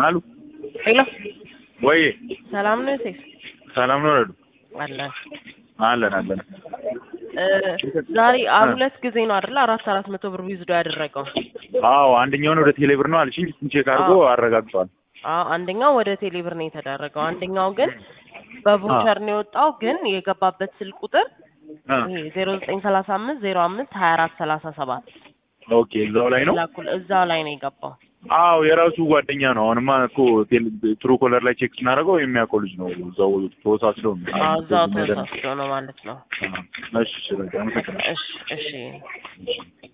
አሉ ሄሎ ወይ ሰላም ነው ሴት ሰላም ነው ረዱ አለ አለን አለን እ ዛሬ አ- ሁለት ጊዜ ነው አይደል አራት አራት መቶ ብር ዊዝዶ ያደረገው አዎ አንደኛውን ወደ ቴሌብር ነው አልሽኝ ቼክ አድርጎ አዎ። አረጋግጧል አዎ አንደኛው ወደ ቴሌብር ነው የተደረገው አንደኛው ግን በቮቸር ነው የወጣው ግን የገባበት ስልክ ቁጥር እ ይሄ ዜሮ ዘጠኝ ሰላሳ አምስት ዜሮ አምስት ሀያ አራት ሰላሳ ሰባት ኦኬ እዛው ላይ ነው ላኩል እዛው ላይ ነው የገባው አዎ የራሱ ጓደኛ ነው አሁንማ እኮ ትሩ ኮለር ላይ ቼክ ስናደርገው የሚያውቀው ልጅ ነው እዛው ተወሳስዶ ነው አዎ እዛው ተሳስቶ ነው ማለት ነው እሺ እሺ በቃ አመሰግናለሁ እሺ እሺ